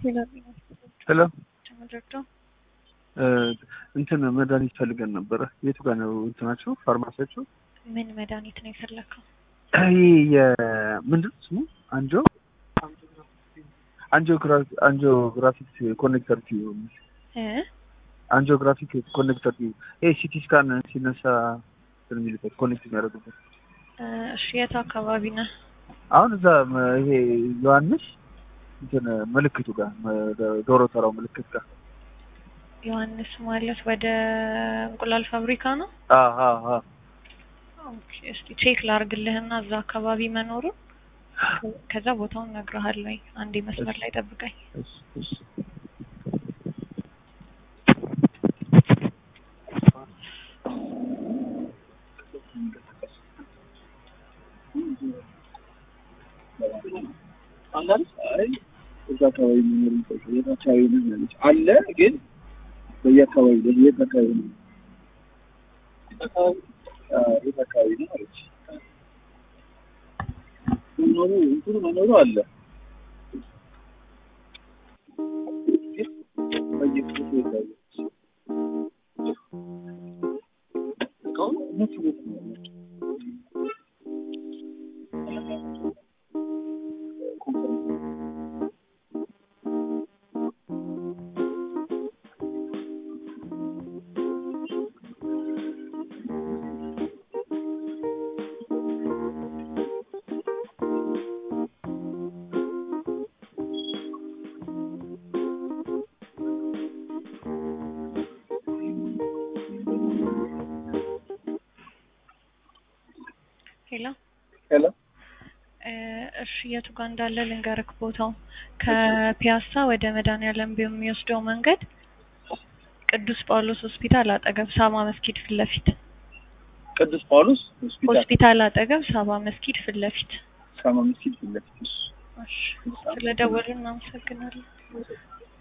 ሄሎ ተመረዶ እንትን መድኃኒት ፈልገን ነበረ። የቱ ጋር ነው እንትናቸው ፋርማሲያቸው? ምን መድኃኒት ነው የፈለከው? ይህ የምንድን ስሙ አንጆ አንጂኦግራፊክ ኮኔክተር ቲዩብ እ አንጂኦግራፊክ ኮኔክተር ቲዩብ ይሄ ሲቲ ስካን ሲነሳ እንትን የሚልበት ኮኔክት የሚያደርጉበት እ እሺ የት አካባቢ ነህ? አሁን እዛ መ- ይሄ ዮሐንስ እንትን ምልክቱ ጋር መ- ዶሮ ተራው ምልክት ጋር ዮሐንስ ማለት ወደ እንቁላል ፋብሪካ ነው? አ አ አ ኦኬ እስቲ ቼክ ላርግልህና እዛ አካባቢ መኖሩን ከዛ ቦታውን እነግርሃለሁ። አንዴ መስመር ላይ ጠብቀኝ። እሺ እሺ አንዳንድ አይ እዛ አካባቢ የሚኖሩ ሰዎች የት አካባቢ ነው ያለች አለ ግን በየአካባቢ ነው የት አካባቢ ነው የት አካባቢ አዎ፣ የት አካባቢ ነው አለች መኖሩ እንትኑ መኖሩ አለ ግን በየቦታው የታየ እቃውን እነሱ ቤት ነው ያለችው። ሄሎ ሄሎ እ እሺ የቱ ጋር እንዳለ ልንገርክ ቦታው ከፒያሳ ወደ መድኃኒዓለም የሚወስደው መንገድ ቅዱስ ጳውሎስ ሆስፒታል አጠገብ ሳባ መስጊድ ፊት ለፊት ቅዱስ ጳውሎስ ሆስፒታል ሆስፒታል አጠገብ ሳባ መስጊድ ፊት ለፊት ሳማ መስጊድ ፊት ለፊት እሺ። እሺ ስለደወሉ እናመሰግናለን